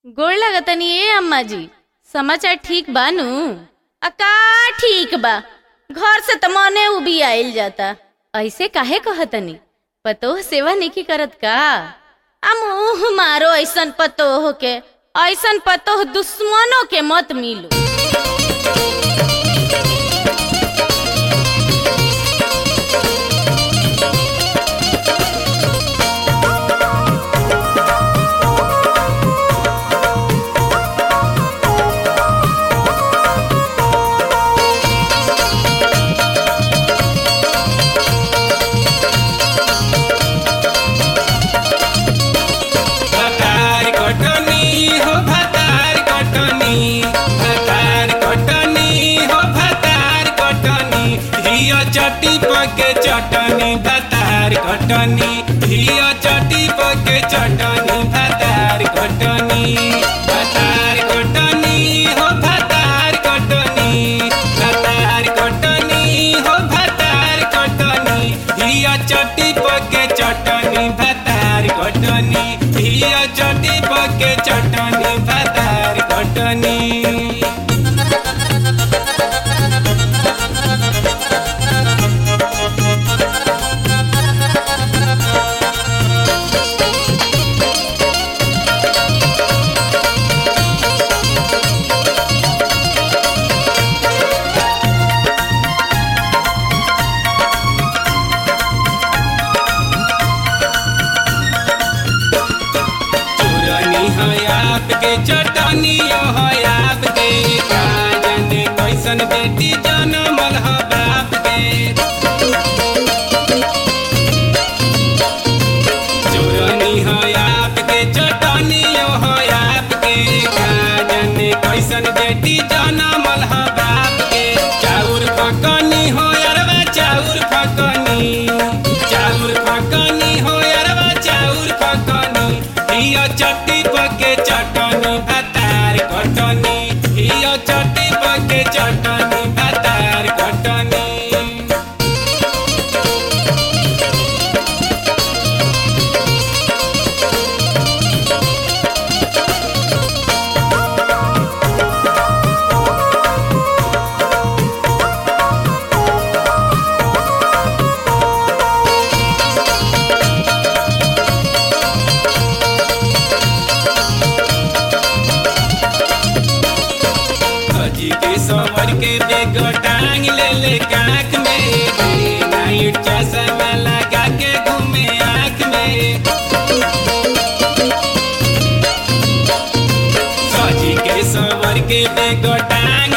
गोड़ लगतनी ए अम्मा जी समाचार ठीक बा नु आ का ठीक बा घर से त मने उबी आइल जाता ऐसे काहे कहतनी पतोह सेवा नहीं करत का आ मुंह मारो ऐसन पतोह के ऐसन पतोह दुश्मनों के मत मिलो भातार कटनी हो भातार कटनी भातार कटनी हो भातार कटनी हिया चटी पके चटनी भातार कटनी हिया चटी पके चटनी भातार कटनी भातार कटनी हो भातार कटनी भातार कटनी हो भातार कटनी हिया चटी पके चटनी भातार कटनी हिया चटी पके चटनी भातार कटनी चूरनी है आपके चटनी है आपके का जाने कैसन बेटी जनमल है बाप के चूरनी है आपके चटनी है आपके का जाने कैसन बेटी जनमल है बाप के चाउर फकनी हो अरवा चाउर फकनी चाउर फकनी हो अरवा चाउर फकनी हिया चट्टी पके चटनी भातार कटनी हिया चट्टी पके चटनी भातार कटनी अजी के सवर के बेग टांग ले ले काख में डे नाइट चश्मा लगा के घूमे आँख में सजी के सवर के बेग टांग